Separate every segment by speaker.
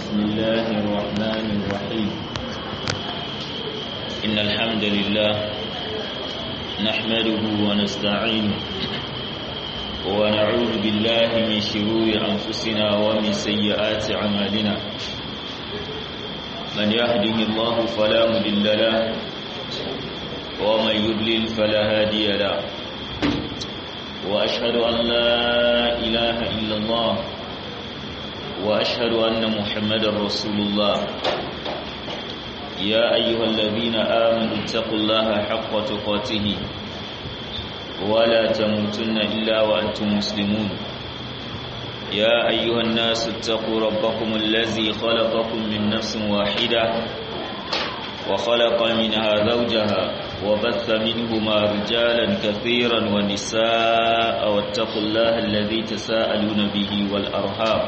Speaker 1: بسم الله الرحمن الرحيم إن الحمد لله نحمده ونستعينه ونعوذ بالله من شرور أنفسنا ومن سيئات أعمالنا من يهده الله فلا مضل له ومن يضلل فلا هادي له وأشهد أن لا إله إلا الله وأشهد أن محمد رسول الله يا أيها الذين آمنوا اتقوا الله حق تقاته ولا تموتن إلا وأنتم مسلمون يا أيها الناس اتقوا ربكم الذي خلقكم من نفس واحدة وخلق منها زوجها وبث منهما رجالا كثيرا ونساء واتقوا الله الذي تساءلون به والأرحام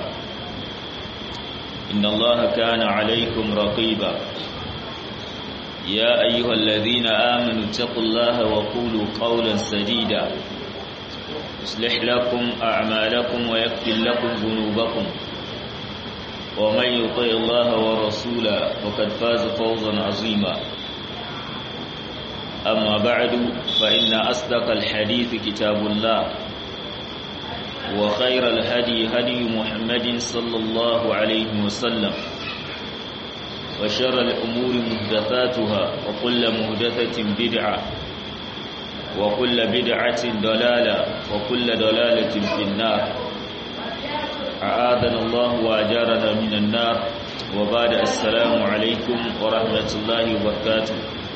Speaker 1: إن الله كان عليكم رقيبا يا أيها الذين آمنوا اتقوا الله وقولوا قولا سديدا يصلح لكم أعمالكم ويغفر لكم ذنوبكم ومن يطع الله ورسوله فقد فاز فوزا عظيما أما بعد فإن أصدق الحديث كتاب الله وخير الهدي هدي محمد صلى الله عليه وسلم وشر الأمور محدثاتها وكل محدثة بدعة وكل بدعة ضلالة وكل ضلالة في النار أعاذنا الله وأجارنا من النار وبعد السلام عليكم ورحمة الله وبركاته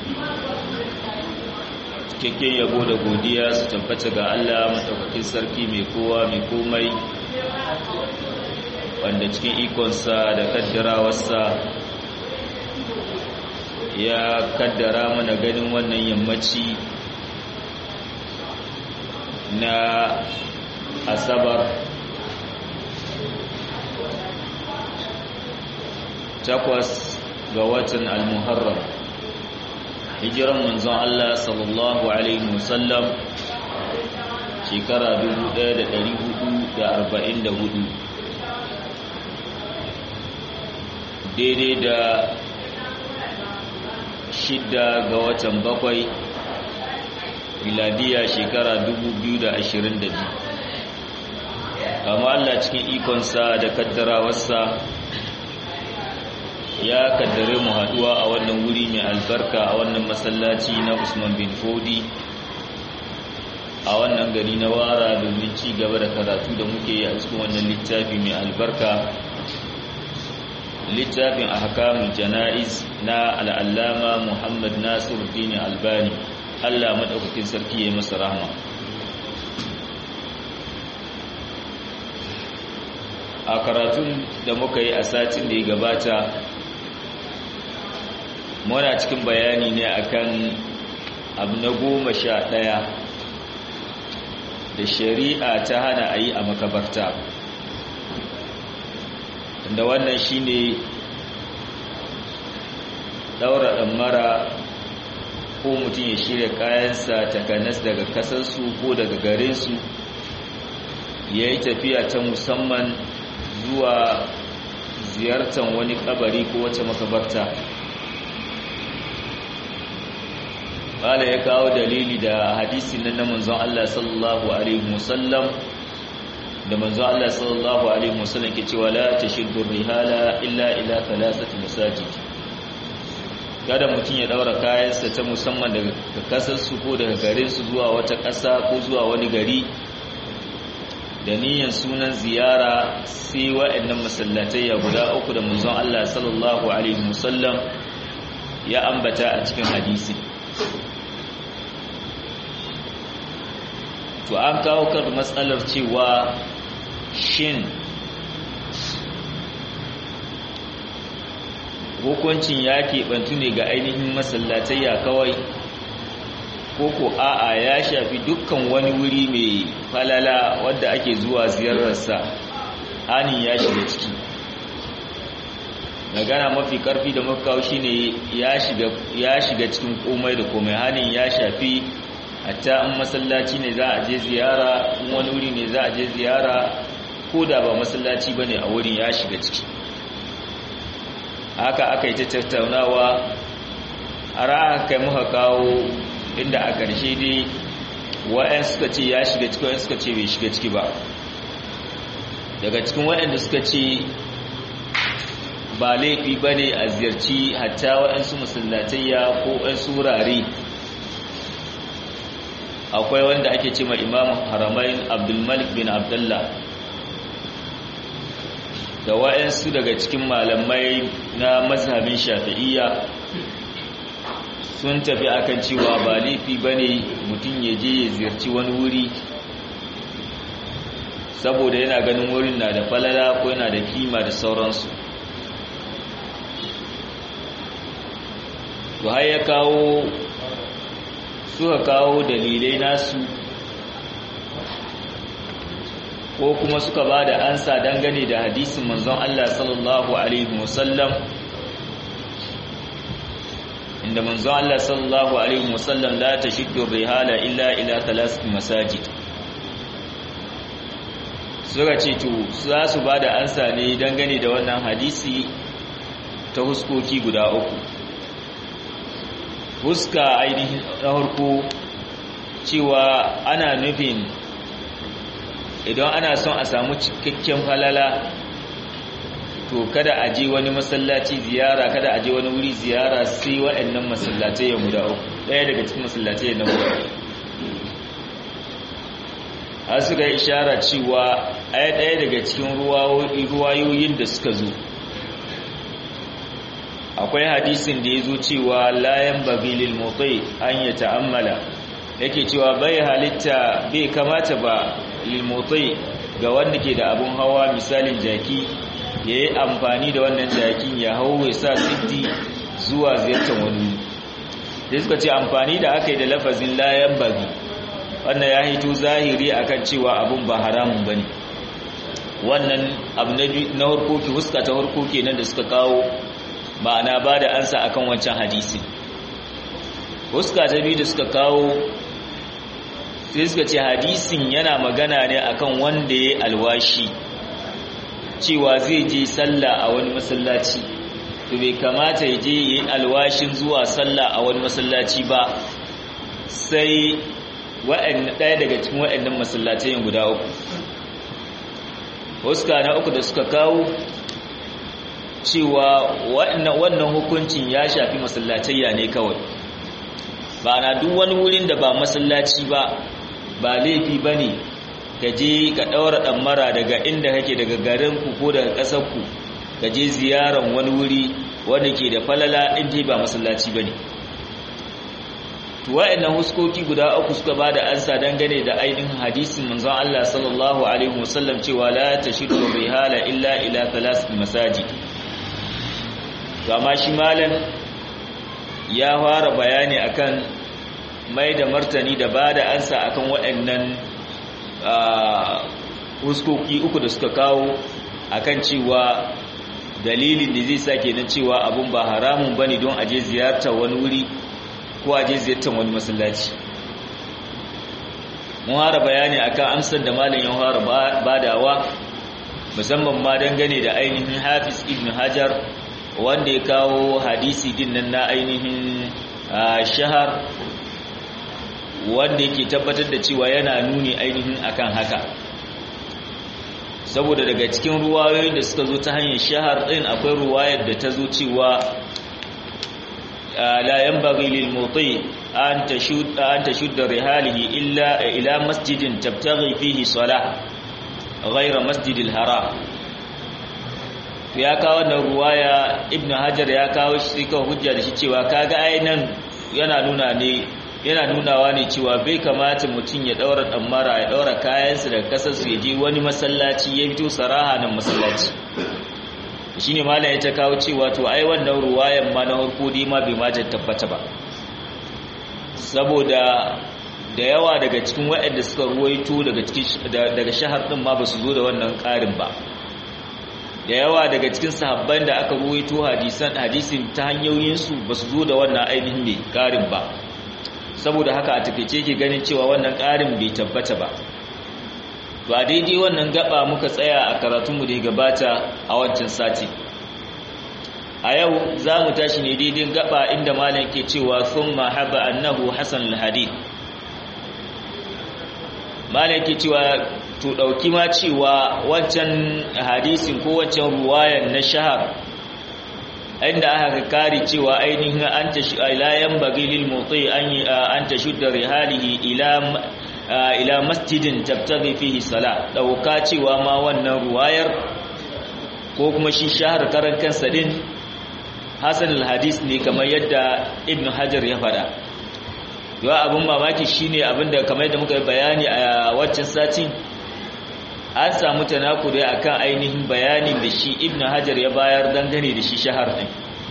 Speaker 1: cikakken yabo da godiya su tabbata ga Allah maɗaukakin sarki mai kowa mai komai wanda cikin ikonsa da kaddarawarsa ya kaddara mana ganin wannan yammaci na asabar takwas ga watan al-muharram hijiran manzon Allah sallallahu alaihi wasallam shekara 1444 daidai da shidda ga watan bakwai miladiya shekara 2022 kama Allah cikin ikonsa da kaddarawarsa ya kaddare mu haduwa a wannan wuri mai albarka a wannan masallaci na Usman bin Fodi a wannan gari na Wara domin ci gaba da karatu da muke yi a cikin wannan littafi mai albarka littafin ahkamul janaiz na al'allama Muhammad Nasiruddin Albani Allah madaukakin sarki ya masa rahma a karatun da muka yi a satin da ya gabata muna cikin bayani ne akan abu na goma sha ɗaya da shari'a ta hana a yi a makabarta da wannan shine daura ɗammara ko mutum ya shirya kayansa takanas daga kasarsu ko daga garinsu ya yi tafiya ta musamman zuwa ziyartar wani kabari ko wata makabarta Bala ya kawo dalili da hadisi na manzon Allah sallallahu alaihi wasallam da manzon Allah sallallahu alaihi wasallam ke cewa la tashiddu rihala illa ila thalathati masajid kada mutum ya daura kayansa ta musamman daga kasar su ko daga garin su zuwa wata ƙasa ko zuwa wani gari da niyyar sunan ziyara sai wa'annan masallatai ya guda uku da manzon Allah sallallahu alaihi wasallam ya ambata a cikin hadisi to an kawo kan matsalar cewa shin hukuncin ya keɓantu ne ga ainihin masallatayya kawai ko ko a'a ya shafi dukkan wani wuri mai falala wadda ake zuwa ziyararsa hanin ya shiga ciki magana mafi karfi da makawo shine ya shiga ya shiga cikin komai da komai hanin ya shafi hatta in masallaci ne za a je ziyara in wani wuri ne za a je ziyara ko da ba masallaci bane a wurin ya shiga ciki haka aka yi ta tattaunawa a ra'a kai muka kawo inda a ƙarshe dai wa'yan suka ce ya shiga ciki wa'yan suka ce bai shiga ciki ba daga cikin waɗanda suka ce ba laifi ba ne a ziyarci hatta waɗansu masallatayya ko waɗansu wurare akwai wanda ake ce ma imam haramain abdulmalik bin abdullah da waɗansu daga cikin malamai na mazhabin shafi'iyya sun tafi akan cewa ba laifi ba ne mutum ya je ya ziyarci wani wuri saboda yana ganin wurin na da falala ko yana da kima da sauransu to har ya kawo suka kawo dalilai nasu ko kuma suka ba da ansa dangane da hadisin manzon Allah sallallahu alaihi wasallam inda manzon Allah sallallahu alaihi wasallam la tashiddu rihala illa ila thalathati masajid suka ce to za su ba da ansa ne dangane da wannan hadisi ta huskoki guda uku huska ainihin na harko cewa ana nufin idan ana son a samu cikakken falala to kada a je wani masallaci ziyara kada a je wani wuri ziyara sai waɗannan masallatai ya guda uku ɗaya daga cikin masallatai na guda uku har suka yi ishara cewa ai ɗaya daga cikin ruwayoyin da suka zo akwai hadisin da ya zo cewa layan babilil motsai an yi ta'ammala yake cewa bai halitta bai kamata ba lilmotsai ga wanda ke da abun hawa misalin jaki ya yi amfani da wannan jakin ya hau ya sa siddi zuwa ziyartar wani da suka ce amfani da aka yi da lafazin layan babi wannan ya hito zahiri akan cewa abun ba haramun bane wannan abu na harkoki huska ta harkoki nan da suka kawo ma'ana ba da ansa akan wancan hadisi huska ta biyu da suka kawo sai suka ce hadisin yana magana ne akan wanda ya alwashi cewa zai je sallah a wani masallaci to bai kamata ya je yi alwashin zuwa sallah a wani masallaci ba sai ɗaya daga cikin waɗannan masallacin guda uku huska na uku da suka kawo cewa wannan hukuncin ya shafi masallatayya ne kawai ba na duk wani wurin da ba masallaci ba ba laifi ba ne ka je ka ɗaura ɗammara daga inda kake daga garinku ko daga ƙasarku ka je ziyaran wani wuri wanda ke da falala inda ba masallaci ba ne wa'annan huskoki guda uku suka ba da ansa dangane da ainihin hadisin manzon Allah sallallahu alaihi wasallam cewa la tashidu rihala illa ila thalath masajid to amma shi malam ya fara bayani akan mai da martani da ba da ansa akan waɗannan huskoki uku da suka kawo akan cewa dalilin da zai sa kenan cewa abun ba haramun bane don aje ziyartar wani wuri ko a je ziyartar wani masallaci mun hara bayani akan amsar da malam ya fara badawa musamman ma dangane da ainihin Hafiz Ibn Hajar wanda ya kawo hadisi din nan na ainihin shahar wanda yake tabbatar da cewa yana nuni ainihin akan haka saboda daga cikin ruwayoyin da suka zo ta hanyar shahar din akwai ruwayar da ta zo cewa لا ينبغي للمطيع أن تشد, أن تشد رحاله إلا إلى مسجد تبتغي فيه صلاة غير مسجد الحرام ya kawo wannan ruwaya ibn hajar ya kawo shi kan hujja da shi cewa kaga ainihin yana nuna ne yana nunawa ne cewa bai kamata mutum ya daura damara ya daura kayansa daga kasar su ya je wani masallaci ya fito saraha nan masallaci shine malam ya ta kawo cewa to ai wannan ruwayan ma na harko dai ma bai ma tabbata ba saboda da yawa daga cikin waɗanda suka ruwaito daga cikin daga shahar din ma basu zo da wannan ƙarin ba da yawa daga cikin sahabban da aka ruwaito hadisan hadisin ta hanyoyin su basu zo da wannan ainihin mai ƙarin ba saboda haka a takeice ke ganin cewa wannan ƙarin bai tabbata ba to a daidai wannan gaba muka tsaya a karatunmu da ya gabata a wancan sati a yau za mu tashi ne daidai gaba inda malam ke cewa sun mahaba annahu hasan al-hadith malam ke cewa to ɗauki ma cewa wancan hadisin ko wancan ruwayan na shahar inda aka kare cewa ainihin an ta ilayen bagilil motsi an ta shudda rihalihi ila masjidin tabtaghi fihi sala ɗauka cewa ma wannan ruwayar ko kuma shi shahar karan kansa din hasan al-hadis ne kamar yadda ibn hajar ya fada yawa abin mamaki shine abinda kamar yadda muka bayani a waccan satin an samu tanakuri akan ainihin bayanin da shi ibn hajar ya bayar dangane da shi shahar din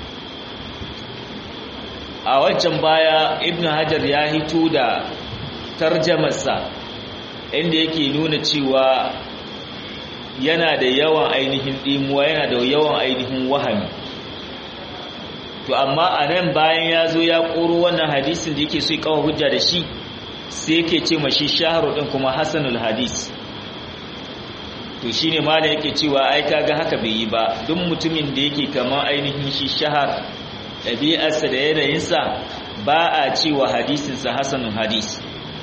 Speaker 1: a wancan baya ibn hajar ya hito da tarjamarsa inda yake nuna cewa yana da yawan ainihin dimuwa yana da yawan ainihin wahami to amma a nan bayan ya zo ya koro wannan hadisin da yake so ya kawo hujja da shi sai yake ce mashi shaharu din kuma hasanul hadis to shine malam yake cewa ai kaga haka bai yi ba duk mutumin da yake kamar ainihin shi shahar ɗabi'arsa da yanayinsa ba a cewa hadisinsa hasanul hadis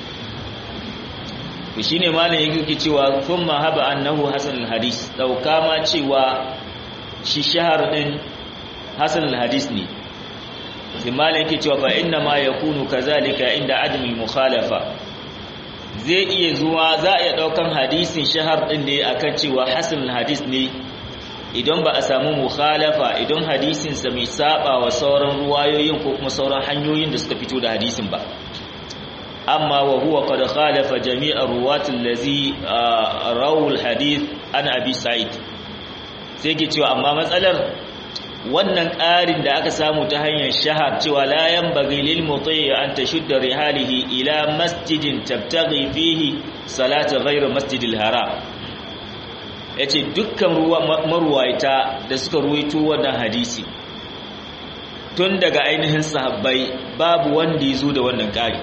Speaker 1: to shine malam yake cewa thumma haba annahu hasanul hadis dauka ma cewa shi shahar din hasanul hadis ne sai malam yake cewa fa inna ma yakunu kazalika inda adami mukhalafa zai iya zuwa za a iya daukan hadisin shahar din ne akan cewa hasanul hadis ne idan ba a samu mukhalafa idan hadisin sa mai saba wa sauran ruwayoyin ko kuma sauran hanyoyin da suka fito da hadisin ba amma wa huwa qad khalafa jami'a ruwatil ladzi rawul hadith an abi sa'id sai ke cewa amma matsalar wannan ƙarin da aka samu ta hanyar shahar cewa la yanbaghi lil muti an tashudda rihalihi ila masjidin tabtaghi fihi salata ghayr masjidil haram yace dukkan ruwa marwaita da suka ruwaito wannan hadisi tun daga ainihin sahabbai babu wanda ya zo da wannan ƙari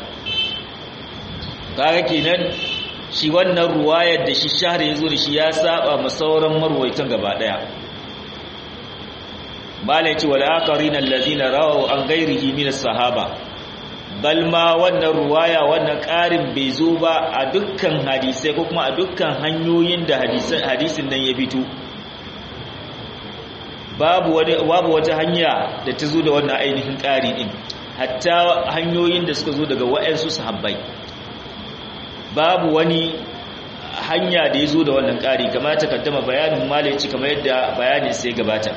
Speaker 1: kaga kenan shi wannan ruwayar da shi shahar ya zo da shi ya saba ma sauran marwaitan gaba daya malai ce wal akarin allazina rawu an ghairihi min as-sahaba bal ma wannan ruwaya wannan ƙarin bai zo ba a dukkan hadisai ko kuma a dukkan hanyoyin da hadisin nan ya fito babu wani babu wata hanya da ta zo da wannan ainihin ƙari din hatta hanyoyin da suka zo daga wa'ansu sahabbai babu wani hanya da ya zo da wannan ƙari kamar ta kaddama bayanin malaci kamar yadda bayanin sai gabata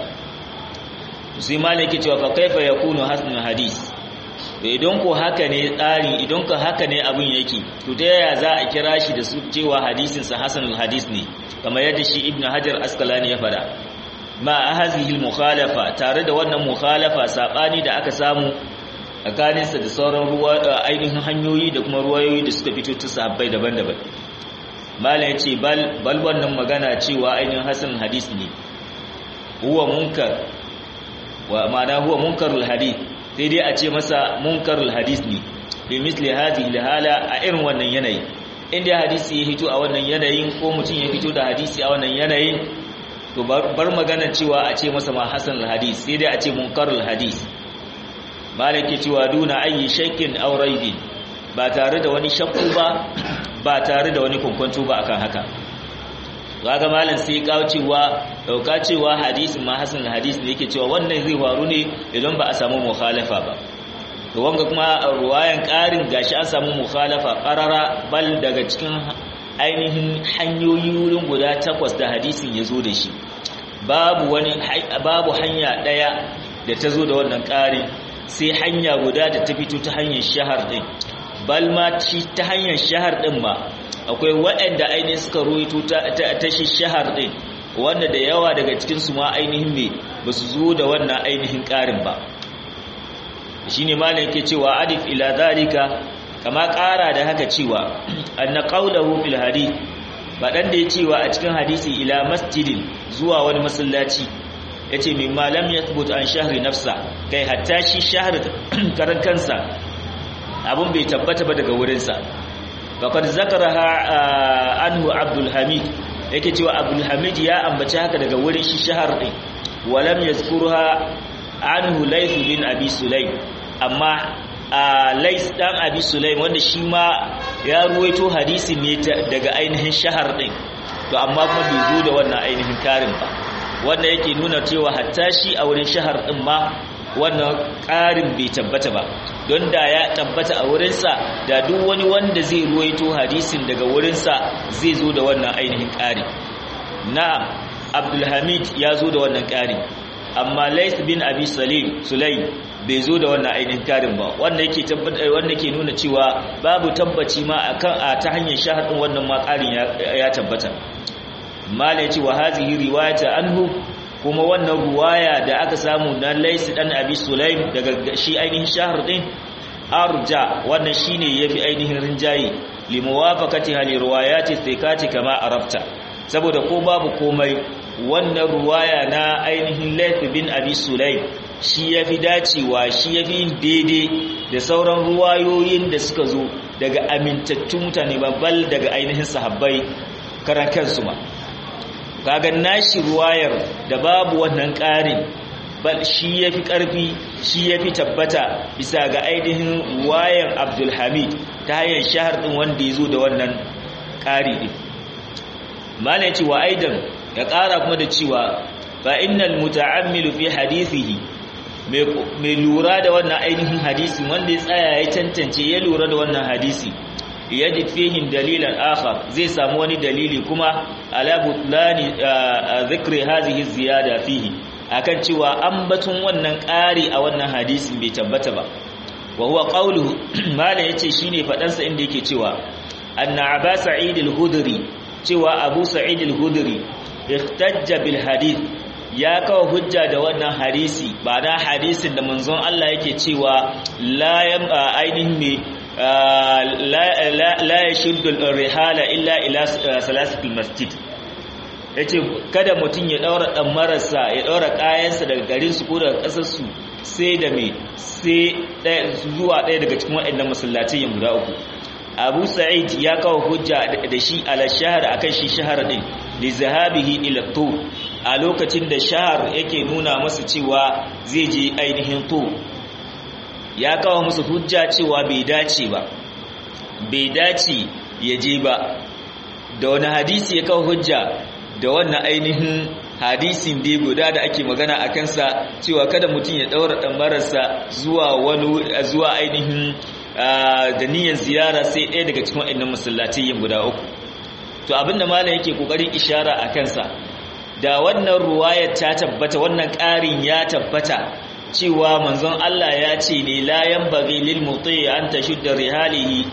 Speaker 1: sai malaki cewa fa kaifa yakunu hasanul hadis to idan ko haka ne tsari idan ko haka ne abin yake to ta yaya za a kira shi da su cewa hadisin sa hasanul hadis ne kamar yadda shi ibnu hajar asqalani ya fada ma hazihi mukhalafa tare da wannan mukhalafa sabani da aka samu tsakaninsa da sauran ruwa ainihin hanyoyi da kuma ruwayoyi da suka fito ta sahabbai daban-daban malam ya ce bal wannan magana cewa ainihin hasan hadis ne huwa munkar wa ma'ana huwa munkarul hadith sai dai a ce masa munkarul hadis ne bi misli hadhihi hala a irin wannan yanayi inda hadisi ya hito a wannan yanayin ko mutum ya fito da hadisi a wannan yanayin to bar magana cewa a ce masa ma hasan hadis sai dai a ce munkarul hadis malaki cewa duna ayi shakkin aw raibin ba tare da wani shakku ba ba tare da wani kwankwanto ba akan haka kaga malam sai kawo cewa dauka cewa hadisi ma hasan hadis ne yake cewa wannan zai faru ne idan ba a samu mukhalafa ba to wanga kuma ruwayan karin gashi an samu mukhalafa qarara bal daga cikin ainihin hanyoyi wurin guda takwas da hadisin ya zo da shi babu wani babu hanya daya da ta zo da wannan karin sai hanya guda da ta fito ta hanyar shahar din bal ma ci ta hanyar shahar din ma akwai waɗanda ainihin suka ruwaito ta shi shahar din wanda da yawa daga cikin su ma ainihin me ba su zo da wannan ainihin ƙarin ba shine malam yake cewa adif ila zalika kama ƙara da haka cewa anna qawluhu fil hadith faɗan da ya cewa a cikin hadisi ila masjidin zuwa wani masallaci ya ce mai malam ya tabbata an shahri nafsa kai hatta shi shahar karan kansa abin bai tabbata ba daga wurinsa faƙar zakara anhu abdulhamid yake cewa abdulhamid ya ambaci haka daga wurin shi shahar ɗin walam ya anhu layth bin abi sulaim amma lais dan abi sulaim wanda shi ma ya ruwaito hadisi ne daga ainihin shahar din to amma kuma bai zo da wannan ainihin karin ba wanda yake nuna cewa hatta shi a wurin shahar din ma wannan karin bai tabbata ba don da ya tabbata a wurinsa da duk wani wanda zai ruwaito hadisin daga wurinsa zai zo da wannan ainihin kari na'am abdulhamid ya zo da wannan kari amma lais bin abi salim sulaim bai zo da wannan ainihin karin ba wanda yake tabbata wanda ke nuna cewa babu tabbaci ma akan a ta hanyar shahadin wannan ma karin ya tabbata malai ce wa hazihi riwayata anhu kuma wannan ruwaya da aka samu na lais dan abi sulaim daga shi ainihin shahar din arja wannan shine yafi ainihin rinjayi limuwafaqati hali riwayati thiqati kama arafta saboda ko babu komai wannan ruwaya na ainihin Laith bin Abi Sulaim shi yafi dacewa shi yafi yin daidai da sauran ruwayoyin da suka zo daga amintattun mutane babbal daga ainihin sahabbai karan kansu ma kaga nashi ruwayar da babu wannan ƙarin bal shi yafi ƙarfi shi yafi tabbata bisa ga ainihin ruwayar Abdul Hamid ta hanyar shahar din wanda ya zo da wannan ƙari din malai ce wa aidan ya ƙara kuma da cewa fa innal muta'ammilu fi hadithihi mai lura da wannan ainihin hadisi wanda ya tsaya ya tantance ya lura da wannan hadisi yajid fihi dalilan akhar zai samu wani dalili kuma ala butlani dhikri hadhihi ziyada fihi akan cewa ambaton wannan ƙari a wannan hadisin bai tabbata ba wa huwa qawluhu malai yace shine fadansa inda yake cewa anna aba sa'id al-hudri cewa abu sa'id al-hudri ihtajja bil hadith ya kawo hujja da wannan hadisi ba na hadisin da manzon Allah yake cewa la yam ainihin me la yashuddu rihala illa ila salasatil masjid yace kada mutun ya daura dan marasa ya daura kayansa daga garin su ko daga kasar su sai da me sai zuwa daya daga cikin waɗannan masallatai guda uku abu sa'id ya kawo hujja da shi ala shahar akan shi shahar din li zahabihi ila tu a lokacin da shahar yake nuna masa cewa zai je ainihin tu ya kawo musu hujja cewa bai dace ba bai dace ya je ba da wani hadisi ya kawo hujja da wannan ainihin hadisin dai guda da ake magana a kansa cewa kada mutum ya daura ɗambararsa zuwa wani zuwa ainihin da niyyar ziyara sai ɗaya daga cikin waɗannan masallatai guda uku to abinda malam yake kokarin ishara a kansa da wannan ruwayar ta tabbata wannan ƙarin ya tabbata cewa manzon Allah ya ce ne la yanbaghi lil muti an tashudda rihalihi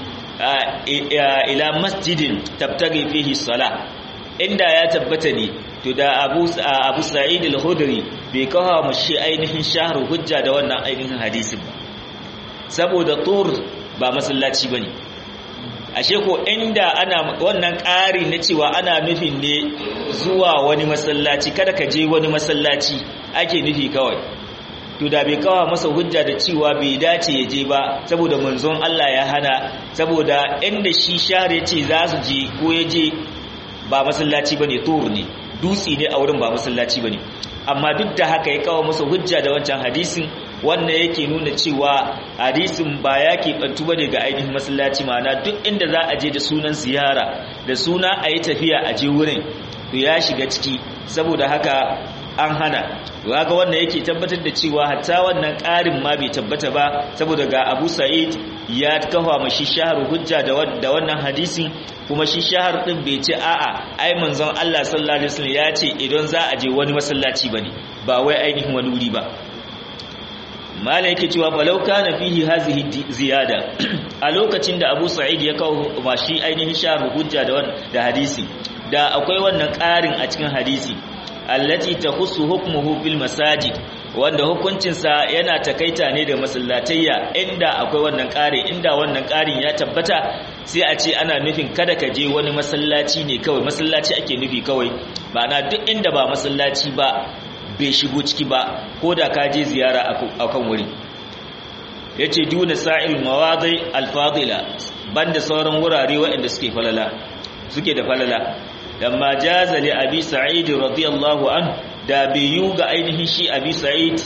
Speaker 1: ila masjidin tabtaghi fihi salah inda ya tabbata ne to da Abu Abu Sa'id al-Khudri bai kawo mu shi ainihin shahru hujja da wannan ainihin hadisin ba saboda tur ba masallaci bane ashe ko inda ana wannan ƙari na cewa ana nufin ne zuwa wani masallaci kada ka je wani masallaci ake nufi kawai to da bai kawo masa hujja da cewa bai dace ya je ba saboda manzon Allah ya hana saboda inda shi share ya ce za su je ko ya je ba masallaci bane tur ne dutse ne a wurin ba masallaci bane amma duk da haka ya kawo masa hujja da wancan hadisin wannan yake nuna cewa hadisin ba ya keɓantu ba ne ga ainihin masallaci ma'ana duk inda za a je da sunan ziyara da suna a yi tafiya a je wurin to ya shiga ciki saboda haka an hana ga wannan yake tabbatar da cewa hatta wannan ƙarin ma bai tabbata ba saboda ga abu sa'id ya kafa mashi shahar hujja da wannan hadisin kuma shi shahar din bai ce a'a ai manzon Allah sallallahu alaihi wasallam ya ce idan za a je wani masallaci bane ba wai ainihin wani wuri ba mala yake cewa falau kana fihi hazihi ziyada a lokacin da Abu Sa'id ya kawo mashi ainihin shahar hujja da da hadisi da akwai wannan ƙarin a cikin hadisi allati takhussu hukmuhu bil masajid wanda hukuncinsa yana takaita ne da masallatayya inda akwai wannan ƙari inda wannan ƙarin ya tabbata sai a ce ana nufin kada ka je wani masallaci ne kawai masallaci ake nufi kawai ba na duk inda ba masallaci ba bai shigo ciki ba ko da ka je ziyara a kan wuri ya ce duna sa'il mawadai alfadila banda sauran wurare waɗanda suke falala suke da falala lamma jaza li abi sa'id radiyallahu an da bai yi ga ainihin shi abi sa'id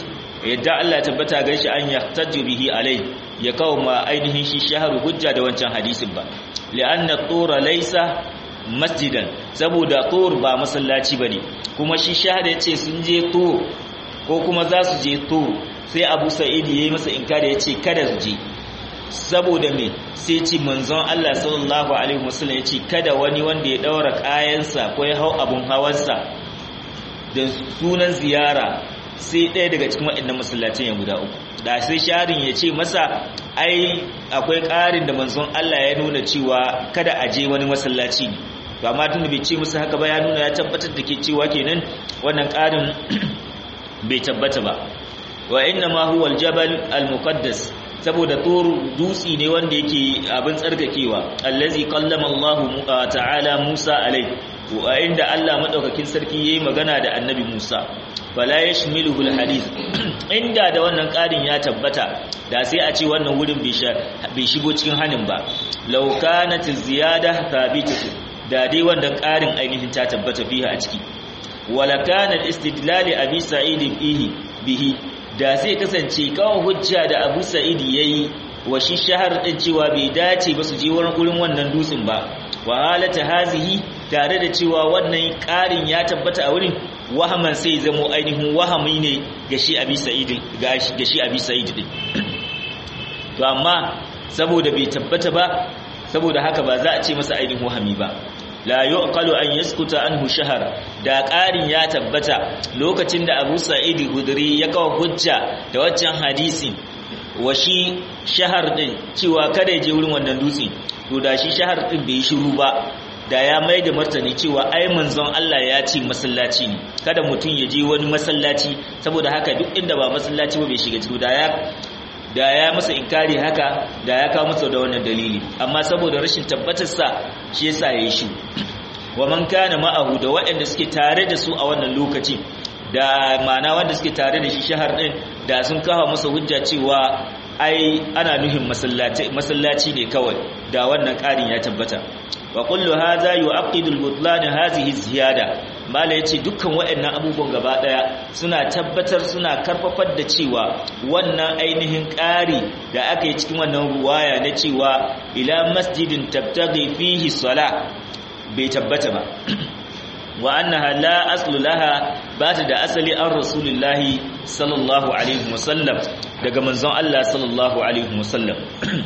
Speaker 1: yadda Allah tabbata gan shi an yahtaju bihi alai ya kawo ma ainihin shi shaharu hujja da wancan hadisin ba li'anna tura laysa masjidan saboda tur ba masallaci bane kuma shi shahada yace sun je tur ko kuma za su je tur sai Abu Sa'id yayi masa inkari yace kada su je saboda me sai ce manzon Allah sallallahu alaihi wasallam yace kada wani wanda ya daura kayansa ko ya hau abun hawansa da sunan ziyara sai ɗaya daga cikin waɗannan masallacin ya guda uku da sai sharin ya ce masa ai akwai ƙarin da manzon Allah ya nuna cewa kada a je wani masallaci ne to amma tunda bai ce musu haka ba ya nuna ya tabbatar da ke cewa kenan wannan ƙarin bai tabbata ba wa inna ma huwa aljabal almuqaddas saboda tur dutsi ne wanda yake abin tsarkakewa allazi qallama Allah ta'ala Musa alai wa inda Allah madaukakin sarki yayi magana da annabi Musa fala yashmiluhu alhadith inda da wannan ƙarin ya tabbata da sai a ce wannan wurin bai shigo cikin hanin ba law kanat ziyada thabitatu da dai wannan ƙarin ainihin ta tabbata fiha a ciki wala kana istidlal abi sa'id bihi bihi da sai kasance kawo hujja da abu sa'id yayi wa shi shahar din cewa bai dace ba su je wurin wannan dutsen ba wa halata hazihi tare da cewa wannan ƙarin ya tabbata a wurin wahaman sai zamo ainihin wahami ne ga shi abi sa'idin ga shi abi sa'id din to amma saboda bai tabbata ba saboda haka ba za a ce masa ainihin wahami ba la yuqalu an yaskuta anhu shahar da ƙarin ya tabbata lokacin da Abu Sa'id Hudri ya kawo hujja da waccan hadisi wa shi shahar din cewa kada ya je wurin wannan dutse to da shi shahar din bai shiru ba da ya mai da martani cewa ai manzon Allah ya ce masallaci ne kada mutum ya je wani masallaci saboda haka duk inda ba masallaci ba bai shiga ciki da ya da ya masa inkari haka da ya kawo masa da wannan dalili amma saboda rashin tabbatar sa shi yasa yayi shi wa man kana ma'ahu da waɗanda suke tare da su a wannan lokacin da ma'ana wanda suke tare da shi shahar din da sun kawo masa hujja cewa ai ana nuhin masallaci masallaci ne kawai da wannan ƙarin ya tabbata wa kullu hadha yu'aqidu al-butlan hadhihi ziyada mala yace dukkan waɗannan abubuwan gaba daya suna tabbatar suna karfafar da cewa wannan ainihin ƙari da aka yi cikin wannan ruwaya na cewa ila masjidin tabtaghi fihi salah bai tabbata ba wa annaha la aslu laha bata da asali an rasulullahi sallallahu alaihi wasallam daga manzon Allah sallallahu alaihi wasallam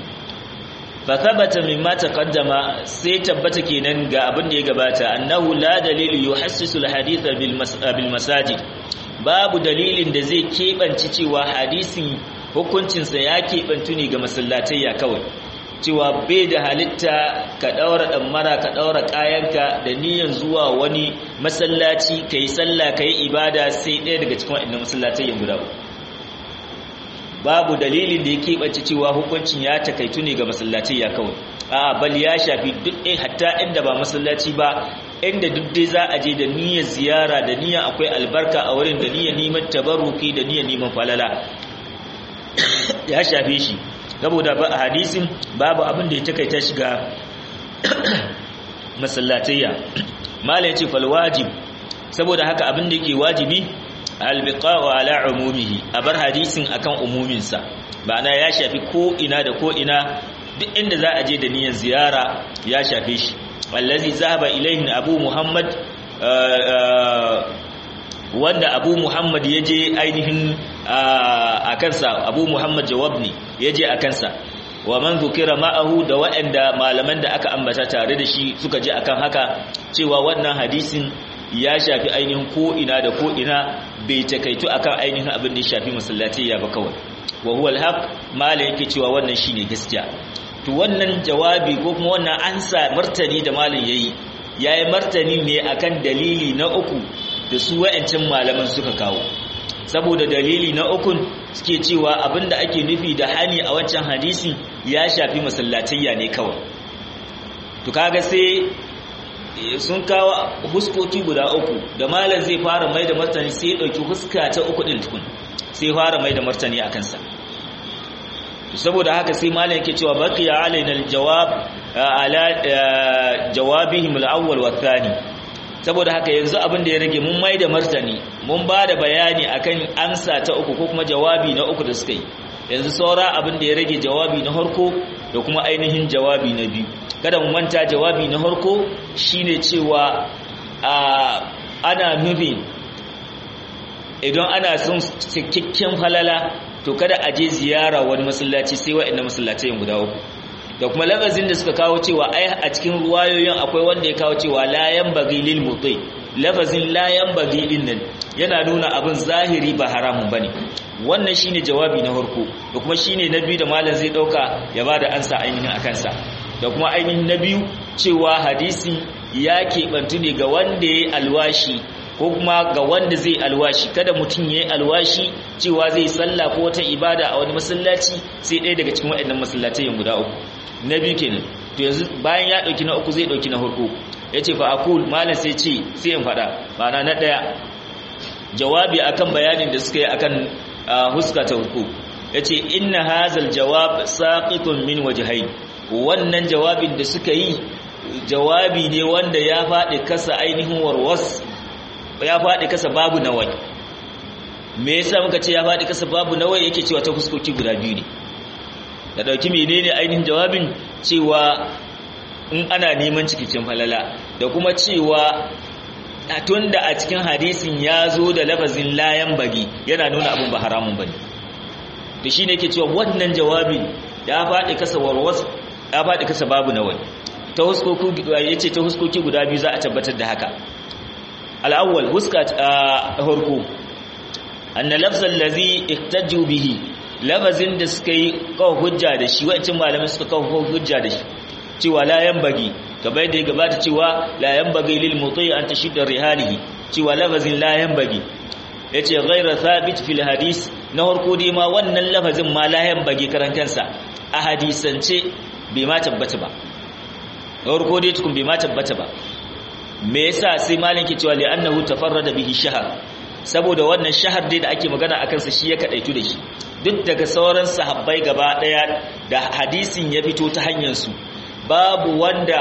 Speaker 1: fa thabata mimma taqaddama sai tabbata kenan ga abin da ya gabata annahu la dalilu yuhassisu alhadith bil masajid babu dalilin da zai kebanci cewa hadisin hukuncinsa ya kebantu ne ga masallatayya kawai cewa bai da halitta ka daura mara ka daura kayanka da niyyar zuwa wani masallaci kai sallah kai ibada sai ɗaya daga cikin waɗannan masallatai guda babu dalilin da ya keɓance cewa hukuncin ya takaitu ne ga masallaci ya kawai a bal ya shafi duk ɗaya hatta inda ba masallaci ba inda duk dai za a je da niyyar ziyara da niyyar akwai albarka a wurin da niyyar neman tabarruki da niyyar neman falala ya shafe shi saboda ba a hadisin babu abin da ya takaita shi ga masallatayya mala yace fal wajib saboda haka abin da yake wajibi albiqa'u ala umumihi a bar hadisin akan umuminsa ma'ana ya shafi ko ina da ko ina duk inda za a je da niyyar ziyara ya shafe shi allazi zahaba ilayhi abu muhammad wanda abu muhammad ya je ainihin a kansa abu muhammad jawab ne ya je a kansa wa man zukira ma'ahu da waɗanda malaman da aka ambata tare da shi suka je akan haka cewa wannan hadisin ya shafi ainihin ko'ina da ko'ina bai takaitu akan ainihin abin da ya shafi masallaci ya ba kawai wa huwa alhaq mala yake cewa wannan shine gaskiya to wannan jawabi ko kuma wannan ansa martani da malin yayi yayi martani ne akan dalili na uku da su wayancin malaman suka kawo saboda dalili na ukun suke cewa abinda ake nufi da hani a wancan hadisi ya shafi masallatayya ne kawai to kaga sai sun kawo huskoki guda uku da malam zai fara mai da martani sai ya dauki huska ta uku din tukun sai fara mai da martani akan sa saboda haka sai malam yake cewa baqiya alaina aljawab ala jawabihim alawwal wa thani saboda haka yanzu abin da ya rage mun mai da martani mun ba da bayani akan ansa ta uku ko kuma jawabi na uku da suka yi yanzu saura abin da ya rage jawabi na harko da kuma ainihin jawabi na biyu kada mu manta jawabi na harko shine cewa ana nufin idan ana son cikakken falala to kada a je ziyara wani masallaci sai wa'annan masallacai guda uku da kuma lafazin da suka kawo cewa ai a cikin ruwayoyin akwai wanda ya kawo cewa layan bagi lil mutai lafazin layan bagi din nan yana nuna abin zahiri ba haramun bane wannan shine jawabi na farko da kuma shine na biyu da malam zai dauka ya bada ansa ainihin akan sa da kuma ainihin na biyu cewa hadisin ya keɓantu ne ga wanda ya alwashi ko kuma ga wanda zai alwashi kada mutum ya yi alwashi cewa zai sallah ko wata ibada a wani masallaci sai ɗaya daga cikin waɗannan masallatai guda uku na biyu kenan to yanzu bayan ya ɗauki na uku zai ɗauki na hudu ya ce fa akul malam sai ce sai in faɗa ma'ana na ɗaya jawabi akan bayanin da suka yi akan huska ta huku ya ce inna hazal jawab saqitun min wajhain wannan jawabin da suka yi jawabi ne wanda ya faɗi kasa ainihin warwas ya faɗi kasa babu nawai me yasa muka ce ya faɗi kasa babu nawai yake cewa ta fuskoki guda biyu ne da dauki menene ainihin jawabin cewa in ana neman cikakken falala da kuma cewa tunda a cikin hadisin ya zo da lafazin layan bagi yana nuna abin ba haramun bane to shine yake cewa wannan jawabin ya faɗi kasa warwas ya faɗi kasa babu nawai ta huskoki yace ta huskoki guda biyu za a tabbatar da haka al'awwal huska harko anna lafzan lazi ihtaju bihi lafazin da suka yi kawo hujja da shi wa'ancin malamai suka kawo hujja da shi cewa la yanbaghi kamar yadda ya gabata cewa la yanbaghi lil muti an tashidda rihalihi cewa lafazin la yanbaghi yace ghayra thabit fil hadis na harko dai ma wannan lafazin ma la yanbaghi karantansa a hadisance bai ma tabbata ba na harko dai tukun bai ma tabbata ba me yasa sai malin ke cewa li'annahu tafarrada bihi shahar saboda wannan shahar dai da ake magana akan sa shi ya kadaitu da shi duk daga sauran sahabbai gaba daya da hadisin ya fito ta hanyar su babu wanda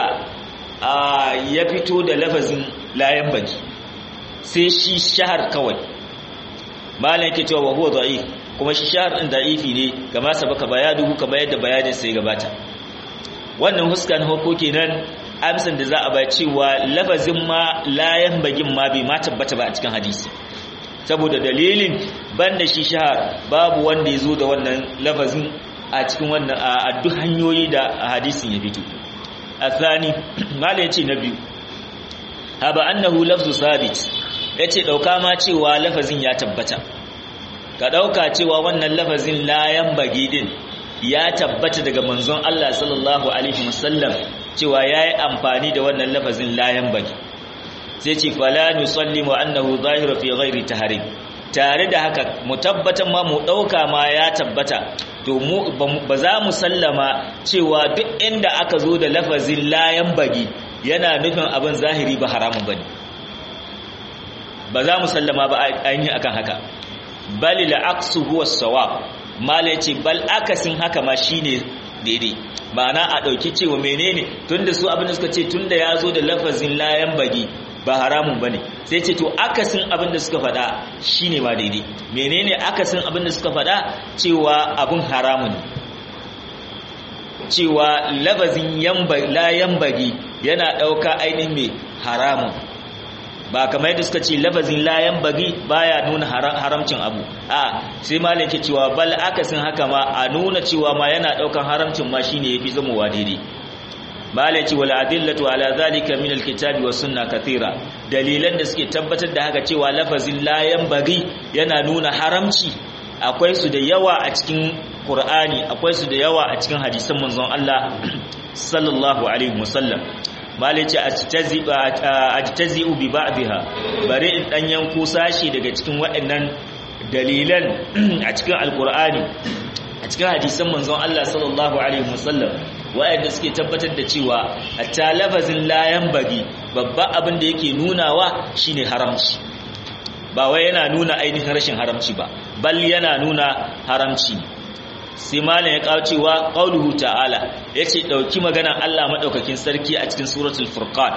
Speaker 1: ya fito da lafazin layan baki sai shi shahar kawai malin ke cewa wa huwa da'if kuma shi shahar din da'ifi ne kama sabaka bayadu kamar yadda bayanin sai gabata wannan huskan hukko kenan amsan da za a ba cewa lafazin ma layan bagin ma bai ma tabbata ba a cikin hadisi saboda dalilin banda shi shahar babu wanda ya zo da wannan lafazin a cikin wannan a duk hanyoyi da hadisin ya fito athani mala yace na biyu haba annahu lafzu sabit yace dauka ma cewa lafazin ya tabbata ka dauka cewa wannan lafazin layan bagi din ya tabbata daga manzon Allah sallallahu alaihi wasallam cewa yayi amfani da wannan lafazin layan baki sai ce fala nusallimu annahu zahiru fi ghairi tahrim tare da haka mu tabbatan ma mu dauka ma ya tabbata to mu ba za mu sallama cewa duk inda aka zo da lafazin layan bagi yana nufin abin zahiri ba haramun bane ba za mu sallama ba ainihin akan haka bal la aqsu huwa sawab mala yace bal akasin haka ma shine daidai ma'ana a ɗauki cewa menene tunda su abin da suka ce tunda ya zo da lafazin layan bagi ba haramun bane sai ce to akasin abin da suka faɗa shine ma daidai menene akasin abin da suka faɗa cewa abin haramun cewa lafazin layan bagi yana ɗauka ainihin mai haramun ba kamar yadda suka ce lafazin layan bagi baya nuna haramcin abu a sai malam ke cewa bal akasin haka ma a nuna cewa ma yana daukan haramcin ma shine yafi zamowa daidai malam ce wal adillatu ala zalika min alkitabi was sunna kathira dalilan da suke tabbatar da haka cewa lafazin layan bagi yana nuna haramci akwai su da yawa a cikin qur'ani akwai su da yawa a cikin hadisan manzon Allah sallallahu alaihi wasallam malice ajtazi'u bi ba'dha bare in dan yanko sashi daga cikin waɗannan dalilan a cikin alqur'ani a cikin hadisan manzon Allah sallallahu alaihi wasallam waɗanda suke tabbatar da cewa hatta lafazin layan bagi babba abin da yake nunawa shine haramci ba wai yana nuna ainihin rashin haramci ba bal yana nuna haramci sai malam ya kawo cewa qauluhu ta'ala yace dauki maganar Allah madaukakin sarki a cikin suratul furqan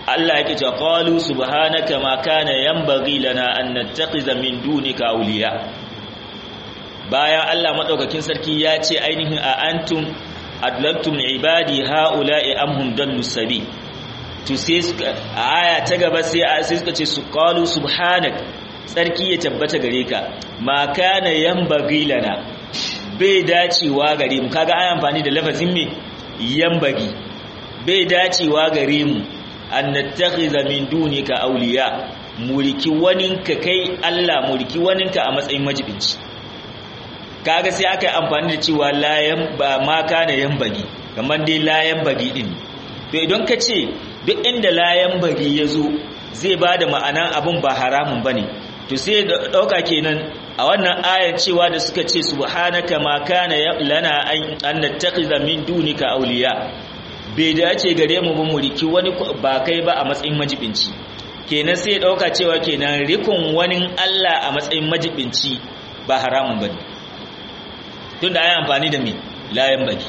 Speaker 1: Allah yake cewa qalu subhanaka ma kana yanbaghi lana an nattakhiza min dunika awliya bayan Allah madaukakin sarki ya ce ainihin a antum adlaltum ibadi haula'i amhum dallu sabi to sai a aya ta gaba sai sai suka ce su qalu subhanak sarki ya tabbata gare ka ma kana yanbaghi lana bai dacewa gare mu kaga ai amfani da lafazin me yanbaghi bai dacewa gare mu an nattakhiza min dunika awliya mulki waninka kai Allah mulki waninka a matsayin majibinci kaga sai aka yi amfani da cewa layan ba ma kana yanbaghi kamar dai layan bagi din to idan ka ce duk inda layan bagi ya zo zai ba da ma'anan abin ba haramun ba ne to sai ɗauka kenan a wannan ayar cewa da suka ce subhanaka ma kana lana an nattakhiza min dunika awliya bai dace gare mu ba mu riki wani ba kai ba a matsayin majibinci kenan sai ɗauka cewa kenan rikon wani Allah a matsayin majibinci ba haramun ba ne tunda ayi amfani da me layan baki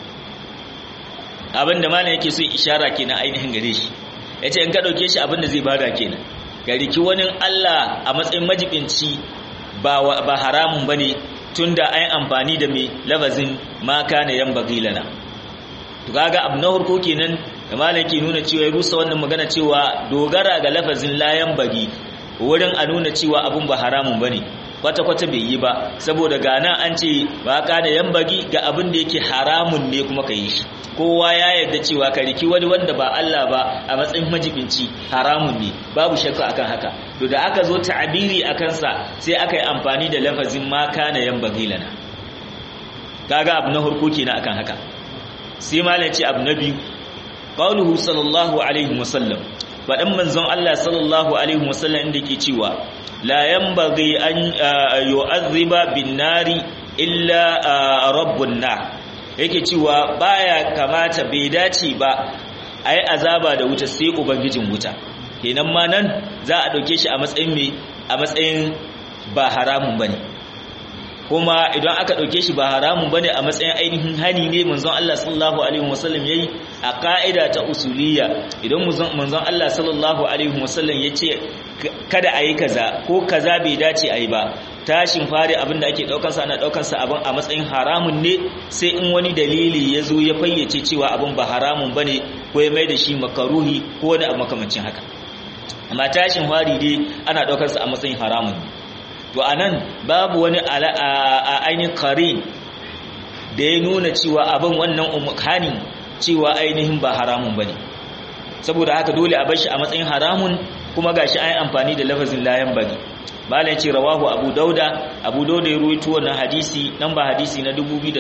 Speaker 1: abinda malam yake so ishara kenan ainihin gare shi yace in ka dauke shi abinda zai bada kenan ga riki wani Allah a matsayin majibinci ba ba haramun bane tunda ayi amfani da me lafazin ma kana yan bagilana to kaga abu na farko kenan da malam ke nuna cewa ya rusa wannan magana cewa dogara ga lafazin layan bagi wurin a nuna cewa abun ba haramun bane kwata-kwata bai yi ba saboda gana an ce ba ka da yan bagi ga abin da yake haramun ne kuma ka yi shi kowa ya yarda cewa ka riki wani wanda ba Allah ba a matsayin majibinci haramun ne babu shakka akan haka to da aka zo ta'abiri a kansa sai aka yi amfani da lafazin ma kana yan bagi lana kaga abu na farko kenan akan haka sai malam ce abu na biyu qauluhu sallallahu alaihi wasallam faɗin manzon Allah sallallahu alaihi wasallam inda ke cewa la yanbaghi an yu'azziba bin nari illa rabbun nar yake cewa baya kamata bai dace ba ai azaba da wuta sai ubangijin wuta kenan ma nan za a dauke shi a matsayin me a matsayin ba haramun bane kuma idan aka dauke shi ba haramun bane a matsayin ainihin hani ne manzon Allah sallallahu alaihi wasallam yayi a ka'ida ta usuliyya idan manzon Allah sallallahu alaihi wasallam yace kada ayi kaza ko kaza bai dace ayi ba tashin fari abinda ake daukar sa ana daukar sa abin a matsayin haramun ne sai in wani dalili ya zo ya fayyace cewa abin ba haramun bane ko ya mai da shi makaruhi ko wani abu makamancin haka amma tashin fari dai ana daukar sa a matsayin haramun ne to anan babu wani a ainihin karin da ya nuna cewa abin wannan umkani cewa ainihin ba haramun bane saboda haka dole a bar shi a matsayin haramun kuma gashi an yi amfani da lafazin layan bagi malai ce rawahu abu dauda abu dauda ya ruwaito wannan hadisi nan ba hadisi na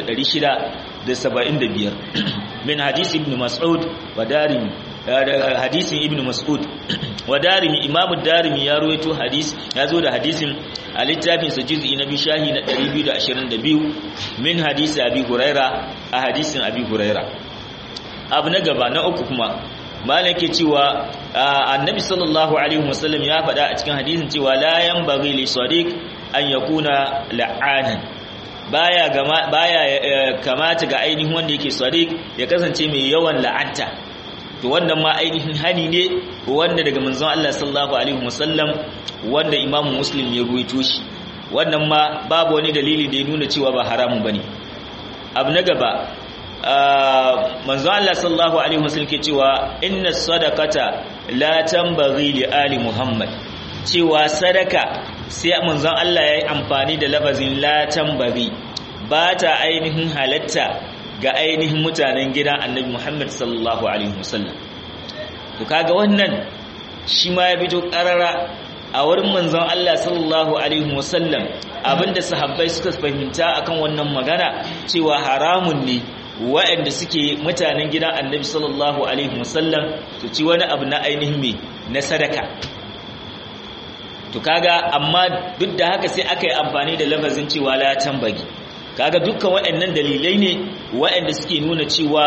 Speaker 1: 2675 min hadisi ibn mas'ud wa darimi hadisin ibn mas'ud wa darimi imamu darimi ya ruwaito hadis ya zo da hadisin a littafin sa juz'i na bishahi na 222 min hadisi abi huraira a hadisin abi huraira abu na gaba na uku kuma malam ke cewa annabi sallallahu alaihi wasallam ya faɗa a cikin hadisin cewa la yanbaghi li sadiq an yakuna la'anan baya gama baya kamata ga ainihin wanda yake sadiq ya kasance mai yawan la'anta to wannan ma ainihin hani ne wanda daga manzon Allah sallallahu alaihi wasallam wanda imamu muslim ya ruwaito shi wannan ma babu wani dalili da ya nuna cewa ba haramun bane abu na gaba manzo Allah sallallahu alaihi wasallam ke cewa inna sadaqata la tanbaghi li ali muhammad cewa sadaka sai manzo Allah yayi amfani da lafazin la tanbaghi ba ta ainihin halatta ga ainihin mutanen gidan annabi muhammad sallallahu alaihi wasallam to kaga wannan shi ma ya fito karara a wurin manzon Allah sallallahu alaihi wasallam abinda sahabbai suka fahimta akan wannan magana cewa haramun ne waɗanda suke mutanen gidan annabi sallallahu alaihi wasallam su ci wani abu na ainihin me na sadaka to kaga amma duk da haka sai aka yi amfani da lafazin cewa la tambagi kaga dukkan waɗannan dalilai ne waɗanda suke nuna cewa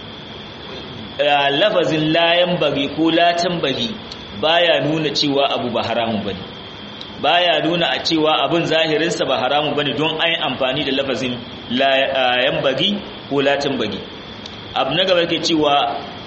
Speaker 1: lafazin la yambagi ko la tambagi baya nuna cewa abu ba haramun bane baya nuna a cewa abin zahirinsa ba haramun bane don ai amfani da lafazin la yambagi ko latin bagi abu na gaba ke cewa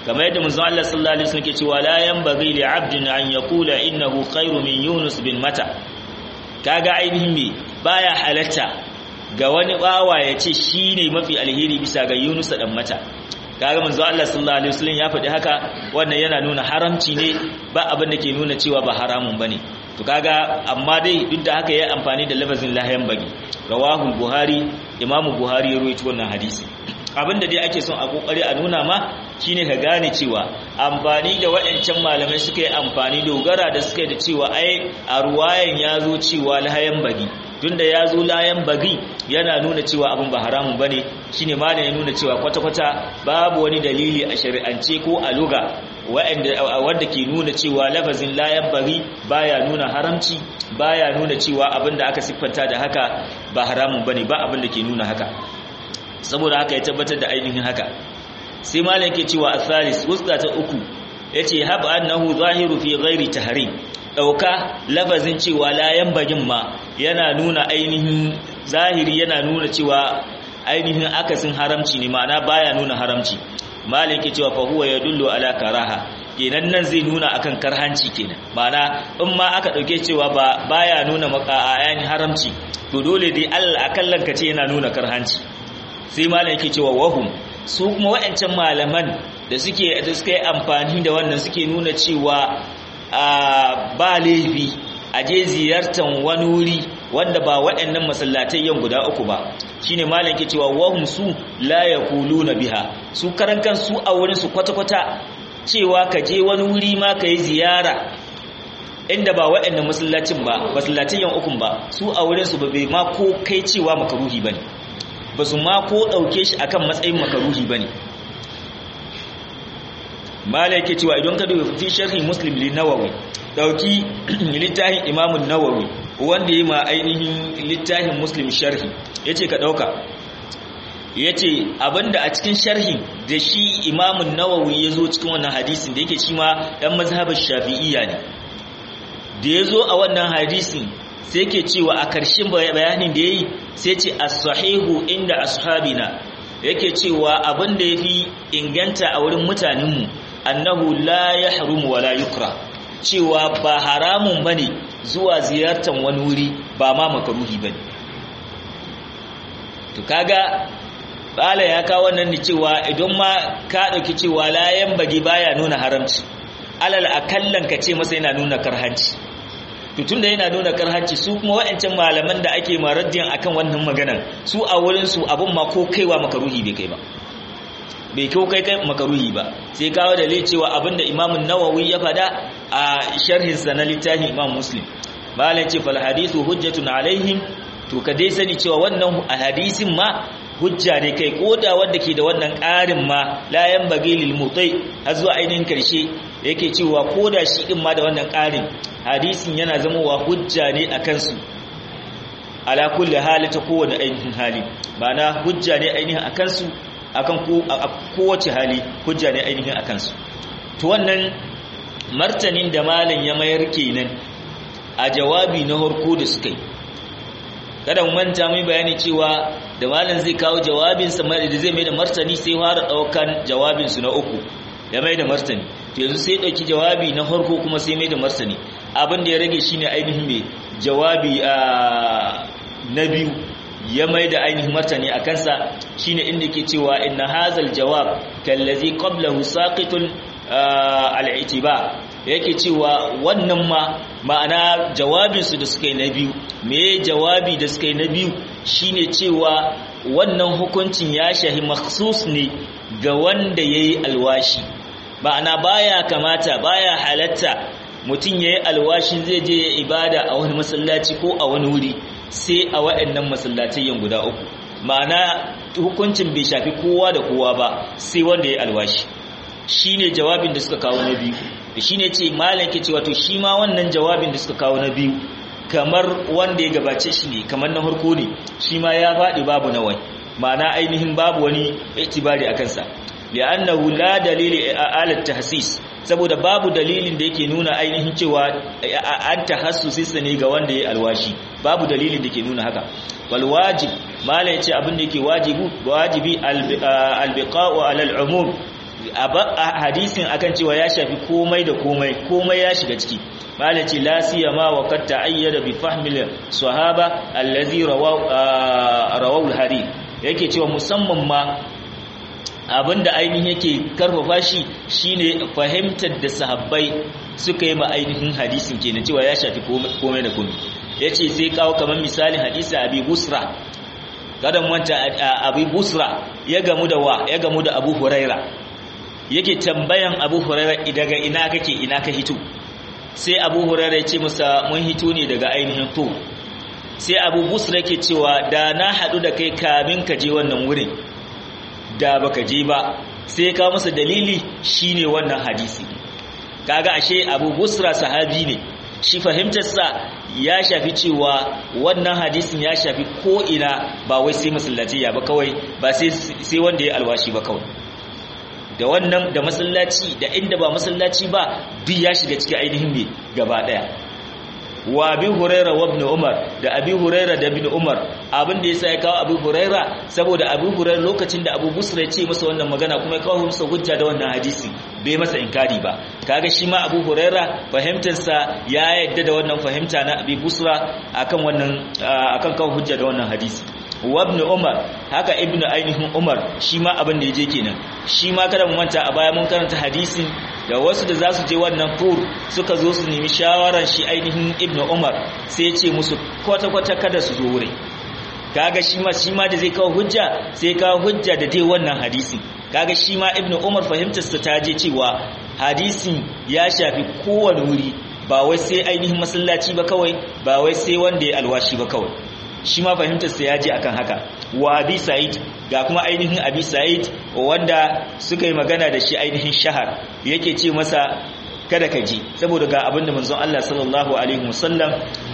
Speaker 1: kamar yadda manzon Allah sallallahu alaihi wasallam ke cewa la yanbaghi li 'abdin an yaqula innahu khairu min Yunus bin Mata kaga ainihin me baya halatta ga wani bawa ya ce shine mafi alheri bisa ga Yunus dan Mata kaga manzo Allah sallallahu alaihi wasallam ya faɗi haka wannan yana nuna haramci ne ba abin da ke nuna cewa ba haramun bane to kaga amma dai duk da haka ya amfani da lafazin lahayan bagi rawahu buhari imamu buhari ya rawaito wannan hadisi abinda dai ake son a kokari a nuna ma shine ka gane cewa amfani da waɗancan malamai suka yi amfani dogara da suka yi da cewa ai a ruwayan ya zo cewa lahayan bagi tunda ya zo layan bagi yana nuna cewa abin ba haramun bane shine malam ya nuna cewa kwata-kwata babu wani dalili a shari'ance ko a luga wanda ke nuna cewa lafazin layan bagi baya nuna haramci baya nuna cewa abin da aka siffanta da haka ba haramun bane ba abin da ke nuna haka saboda haka ya tabbatar da ainihin haka sai malam ke cewa athalis wusta ta uku yace hab annahu zahiru fi ghairi tahrim dauka lafazin cewa layan bagin ma yana nuna ainihin zahiri yana nuna cewa ainihin akasin haramci ne ma'ana baya nuna haramci malam ke cewa fa huwa yadullu ala karaha kenan nan zai nuna akan karhanci kenan ma'ana in ma aka dauke cewa ba baya nuna maka ayan haramci to dole dai Allah akallan ka ce yana nuna karhanci sai malam yake cewa wahum su kuma wayancan malaman da suke da suka yi amfani da wannan suke nuna cewa ba laifi a je ziyartar wani wuri wanda ba waɗannan masallatai yan guda uku ba shine malam ke cewa wahum su la yaquluna biha su karan su a wurin su kwata-kwata cewa ka je wani wuri ma ka yi ziyara inda ba waɗannan masallacin ba masallacin yan ukun ba su a wurin su ba bai ma ko kai cewa makaruhi bane ba su ma ko ɗauke shi akan matsayin makaruhi bane mala yake cewa idan ka dubi fi sharhi muslim li nawawi dauki littafin imamun nawawi wanda yi ma ainihin littafin muslim sharhi yace ka dauka yace abinda a cikin sharhin da shi imamun nawawi yazo cikin wannan hadisin da yake shi ma dan mazhabin shafi'iyya ne da yazo a wannan hadisin sai yake cewa a karshen bayanin da yayi sai ce as-sahihu inda ashabina yake cewa abinda yafi inganta a wurin mutanenmu annahu la yahrumu wala yukra cewa ba haramun bane zuwa ziyartar wani wuri ba ma makaruhi bane to kaga bala ya kawo wannan ne cewa idan ma ka dauki cewa la bagi baya nuna haramci alal akallan ka ce masa yana nuna karhanci to tunda yana nuna karhanci su kuma wa'ancan malaman da ake maraddiyan akan wannan maganan su a wurin su abun ma ko kaiwa makaruhi bai kai ba bai kyau kai kai makaruhi ba sai kawo da cewa abinda imamun nawawi ya fada a sharhinsa na littafin imam muslim malam ce fal hadithu hujjatun alaihim to ka dai sani cewa wannan hadisin ma hujja ne kai koda wanda ke da wannan ƙarin ma la yanbaghi lil mutai har zuwa ainihin karshe yake cewa koda shi din ma da wannan ƙarin hadisin yana zamowa hujja ne akan su ala kulli hali ta kowane ainihin hali ma'ana hujja ne ainihin akan su akan kowace hali hujja ne ainihin akan su to wannan martanin da malam ya mayar kenan a jawabi na harko da suka yi kada mu manta mu bayani cewa da malam zai kawo jawabin sa mai da zai mai da martani sai fara daukan jawabin su na uku ya mai da martani to yanzu sai dauki jawabi na harko kuma sai mai da martani abin da ya rage shine ainihin mai jawabi na biyu ya mai da ainihin martani a kansa shine inda ke cewa inna hazal jawab kallazi qablahu saqitun al-i'tiba yake cewa wannan ma ma'ana jawabinsu da suka yi na biyu me jawabi da suka yi na biyu shine cewa wannan hukuncin ya shahi maksus ne ga wanda yayi alwashi ma'ana baya kamata baya halatta mutum yayi alwashin zai je ya ibada a wani masallaci ko a wani wuri sai a waɗannan masallatayen guda uku ma'ana hukuncin bai shafi kowa da kowa ba sai wanda ya alwashi shine jawabin da suka kawo na biyu da shine ce malam ke cewa to shi ma wannan jawabin da suka kawo na biyu kamar wanda ya gabace shi ne kamar na harko ne shi ma ya faɗi babu nawai ma'ana ainihin babu wani itibari a kansa li'annahu la dalili ala tahsis saboda babu dalilin da yake nuna ainihin cewa an tahassusi ne ga wanda ya alwashi babu dalilin da ke nuna haka wal wajib mala yace abin da yake wajibu wajibi albiqa'u ala al'umum hadisin akan cewa ya shafi komai da komai komai ya shiga ciki malaci la siyama wa qad ta'ayyada bi fahmil sahaba allazi rawahu al-hadith yake cewa musamman ma abinda ainihin yake karfafa shi shine fahimtar da sahabbai suka yi ma ainihin hadisin kenan cewa ya shafi komai da komai yace sai kawo kamar misalin hadisi abi busra kadan wanta abi busra ya gamu da wa ya gamu da abu huraira yake tambayan abu huraira daga ina kake ina ka hito sai abu huraira ya ce masa mun hito ne daga ainihin to sai abu busra yake cewa da na hadu da kai kamin ka je wannan wurin da baka je ba sai ka masa dalili shine wannan hadisi kaga ashe abu busra sahabi ne shi fahimtarsa ya shafi cewa wannan hadisin ya shafi ko ina ba wai sai masallaci ya ba kawai ba sai wanda ya alwashi ba kawai da wannan da masallaci da inda ba masallaci ba duk ya shiga cikin ainihin me gaba daya wa abi huraira wa ibn umar da abi huraira da ibn umar abin da yasa ya kawo abi huraira saboda abi huraira lokacin da abu busra ya ce masa wannan magana kuma ya kawo masa hujja da wannan hadisi bai masa inkari ba kaga shi ma abu huraira fahimtar sa ya yadda da wannan fahimta na abi busra akan wannan akan kawo hujja da wannan hadisi wa ibn umar haka ibn ainihin umar shi ma abin da yaje kenan shi ma kada mu manta a baya mun karanta hadisin da wasu da za su je wannan tur suka zo su nemi shawaran shi ainihin ibn umar sai ya ce musu kwata-kwata kada su zo wurin kaga shi ma shi ma da zai kawo hujja sai kawo hujja da dai wannan hadisin kaga shi ma ibn umar fahimtarsa ta je cewa hadisin ya shafi kowane wuri ba wai sai ainihin masallaci ba kawai ba wai sai wanda ya alwashi ba kawai shi ma fahimtarsa ya je akan haka wa abi sa'id ga kuma ainihin abi sa'id wanda suka yi magana da shi ainihin shahar yake ce masa kada ka ji saboda ga abinda manzon Allah sallallahu alaihi wasallam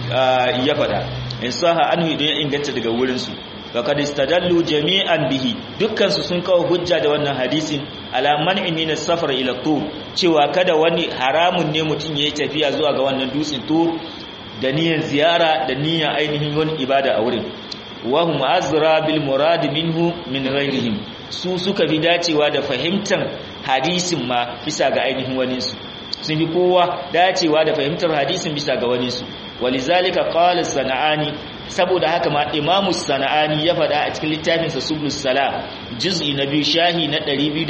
Speaker 1: ya faɗa in saha anhu idan ya inganta daga wurin su faqad istadallu jami'an bihi dukkan su sun kawo hujja da wannan hadisin ala man'i min as-safar ila tur cewa kada wani haramun ne mutum yayi tafiya zuwa ga wannan dutsen tur da niyyar ziyara da niyyar ainihin wani ibada a wurin wa hum azra bil murad minhu min ghairihim su suka fi dacewa da fahimtar hadisin ma bisa ga ainihin wani su sun fi kowa dacewa da fahimtar hadisin bisa ga wani su walizalika qala sana'ani saboda haka ma imamu sana'ani ya faɗa a cikin littafinsa sublus salam juz'i na biyu shahi na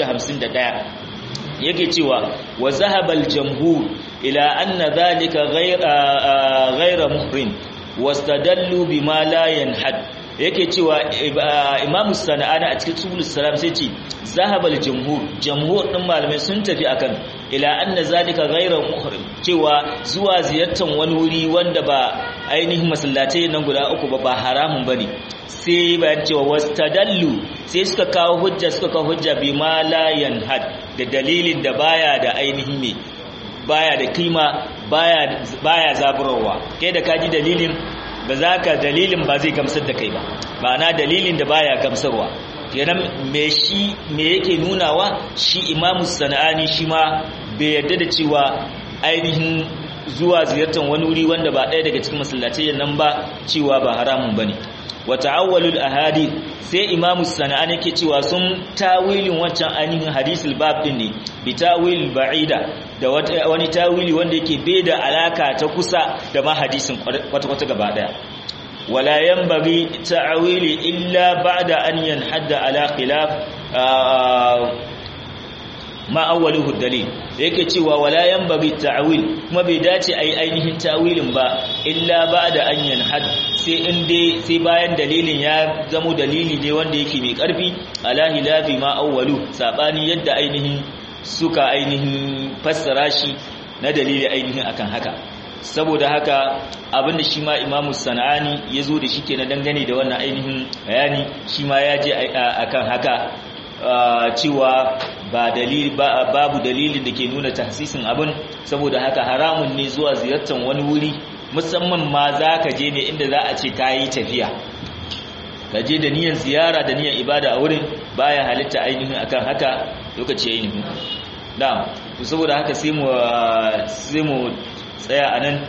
Speaker 1: 251 yake cewa wa zahabal jamhur ila anna dhalika ghayra ghayra muhrim wastadallu bima la yanhad yake cewa imamu sana'ani a cikin sublus salam sai ce zahabal jamhur jamhur din malamai sun tafi akan ila anna zalika ghayra muhrim cewa zuwa ziyartar wani wuri wanda ba ainihin masallatai nan guda uku ba ba haramun bane sai bayan cewa wastadallu sai suka kawo hujja suka kawo hujja bi ma la yanhad da dalilin da baya da ainihin me baya da kima baya baya zaburarwa kai da kaji dalilin ba za ka dalilin ba zai gamsar da kai ba ma'ana dalilin da baya gamsarwa kenan me shi me yake nunawa shi imamu sana'ani shi ma bai yarda da cewa ainihin zuwa ziyartar wani wuri wanda ba ɗaya daga cikin masallatai nan ba cewa ba haramun bane wa ta'awwalul ahadith sai imamu sana'ani yake cewa sun tawilin wancan ainihin hadisul bab din ne bi tawil ba'ida da wani tawili wanda yake bai da alaka ta kusa da ma hadisin kwata-kwata gaba daya wala yanbaghi ta'wili illa ba'da an yanhadda ala khilaf ma awwaluhu dalil yake cewa wala yanbaghi ta'wil kuma bai dace ai ainihin ta'wilin ba illa ba'da an yanhad sai in dai sai bayan dalilin ya zamo dalili ne wanda yake mai karfi ala hilafi ma awwalu sabani yadda ainihin suka ainihin fassara shi na dalili ainihin akan haka saboda haka abinda shi ma imamu sana'ani ya zo da shi ke na dangane da wannan ainihin bayani shi ma ya je akan haka cewa ba dalili babu dalilin da ke nuna tahsisin abin saboda haka haramun ne zuwa ziyartar wani wuri musamman ma za ka je ne inda za a ce ka yi tafiya ka je da niyan ziyara da niyan ibada a wurin baya halitta ainihin akan haka lokaci ya yi nufi da saboda haka sai mu sai mu tsaya a nan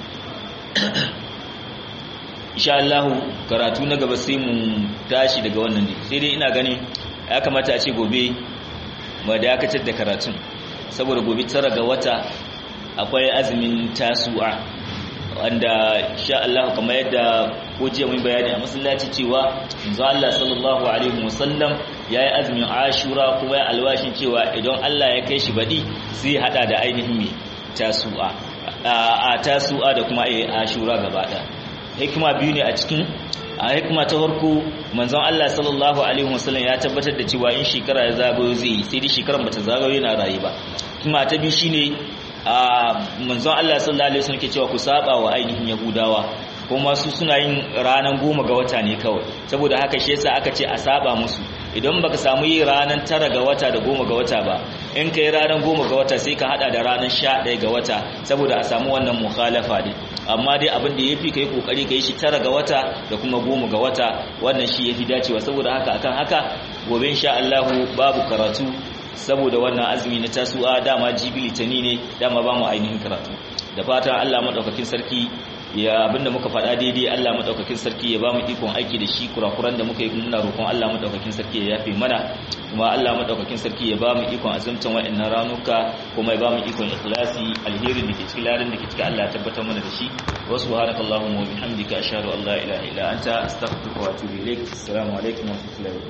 Speaker 1: insha Allah karatu na gaba sai mu tashi daga wannan ne sai dai ina gani ya kamata a ce gobe ma dakatar da karatun saboda gobe tara ga wata akwai azumin tasu'a wanda sha Allah kamar yadda ko jiya mun bayani a masallaci cewa manzo Allah sallallahu alaihi wasallam yayi azumin Ashura kuma ya alwashin cewa idan Allah ya kai shi badi sai hada da ainihin me tasu'a a tasu'a da kuma ai Ashura gaba da hikima biyu ne a cikin a hikima ta farko manzon Allah sallallahu alaihi wasallam ya tabbatar da cewa in shekara ya zagayo zai sai dai shekaran bata zagayo yana rayu ba hikima ta biyu shine a manzon Allah sallallahu alaihi wasallam ke cewa ku saba wa ainihin yahudawa kuma su suna yin ranar goma ga wata ne kawai saboda haka shi yasa aka ce a saba musu idan baka samu yi ranar tara ga wata da goma ga wata ba in kai ranar goma ga wata sai ka hada da ranar sha ɗaya ga wata saboda a samu wannan mukhalafa ne amma dai abin da yafi kai kokari kai shi tara ga wata da kuma goma ga wata wannan shi yafi dacewa saboda haka akan haka gobe insha Allah babu karatu saboda wannan azumi na tasu'a dama jibi litani ne dama ba mu ainihin karatu da fatan Allah madaukakin sarki ya abinda muka faɗa daidai Allah madaukakin sarki ya ba mu ikon aiki da shi kurakuran da muka yi muna roƙon Allah madaukakin sarki ya yafe mana kuma Allah madaukakin sarki ya ba mu ikon azumtan wa'annan ranuka kuma ya ba mu ikon ikhlasi alherin da ke cikin larin da ke cikin Allah ya tabbatar mana da shi wa subhanakallahumma wa bihamdika ashhadu an la ilaha illa anta astaghfiruka wa atubu ilaik assalamu alaikum wa rahmatullahi